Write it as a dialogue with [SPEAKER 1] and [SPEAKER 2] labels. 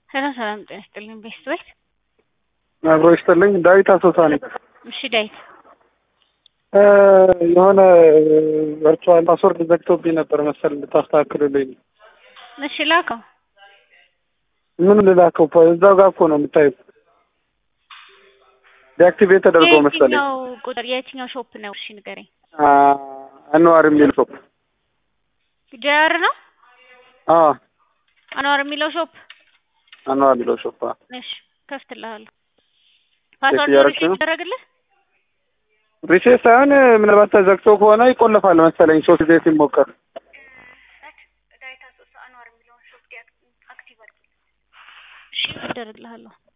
[SPEAKER 1] ሰላም ሰላም፣ ጤና ይስጥልኝ ቤስት ቤት
[SPEAKER 2] አብሮ ይስጥልኝ። ዳዊት አሶሳ ነኝ።
[SPEAKER 1] እሺ ዳዊት፣
[SPEAKER 2] የሆነ ቨርቹዋል ፓስወርድ ዘግቶብኝ ነበር መሰል ልታስተካክሉልኝ።
[SPEAKER 1] እሺ ላከው።
[SPEAKER 2] ምን ልላከው? እዛው ጋር እኮ ነው የምታዩት። ዲአክቲቬት ተደርጎ መሰለኝ።
[SPEAKER 1] የትኛው ቁጥር የትኛው ሾፕ ነው? እሺ ንገረኝ።
[SPEAKER 2] አንዋር የሚል ሾፕ
[SPEAKER 1] ጃር ነው
[SPEAKER 2] አዎ፣
[SPEAKER 1] አንዋር የሚለው ሾፕ።
[SPEAKER 2] አንዋር የሚለው ሾፕ። አዎ።
[SPEAKER 1] እሺ ከፍትልሃለሁ። ፓስወርድ
[SPEAKER 2] እያደረግሽ ነው?
[SPEAKER 1] ሪሴት ይደረግልህ።
[SPEAKER 2] ሪሴት ሳይሆን ምናልባት ተዘግቶ ከሆነ ይቆለፋል መሰለኝ። ሶስት ጊዜ ሲሞከር
[SPEAKER 1] ዳዊት አሶሳ አንዋር የሚለውን ሾፕ አክቲቭ አድርግ። እሺ ይደረግልሃለሁ።